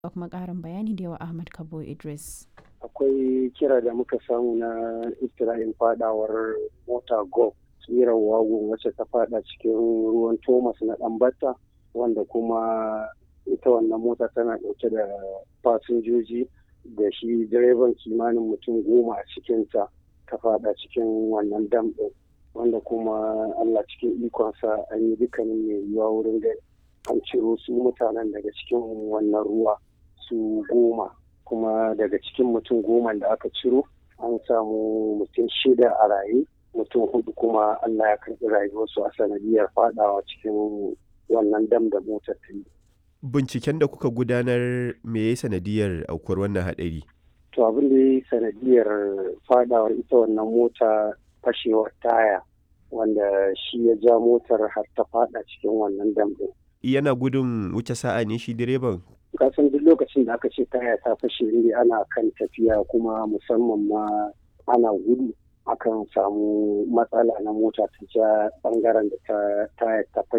da kuma ƙarin bayani da yawa Ahmad Kabo Idris. Akwai kira da muka samu na iftira'in fadawar mota go tsirar wagon wacce ta fada cikin ruwan Thomas na ɗanbata wanda kuma ita wannan mota tana ɗauke da fasinjoji da shi direban kimanin mutum goma a cikinta ta fada cikin wannan dam ɗin wanda kuma Allah cikin ikonsa an yi dukkanin mai yiwuwa wurin da an ciro su mutanen daga cikin wannan ruwa su goma kuma daga cikin mutum goma da aka ciro an samu mutum shida a raye mutum hudu kuma Allah ya karɓi rayuwarsu a sanadiyar fadawa cikin wannan dam da motar ta yi. Binciken da kuka gudanar me ya sanadiyar aukuwar wannan haɗari? To abin da ya sanadiyar fadawar ita wannan mota fashewar taya wanda shi ya ja motar har ta fada cikin wannan dam ɗin. Yana gudun wuce sa'a ne shi direban? Kasan duk lokacin da aka ce taya ta fashe ne ana kan tafiya kuma musamman ma ana gudu akan samu matsala na mota ta ja bangaren da ta taya ta fashe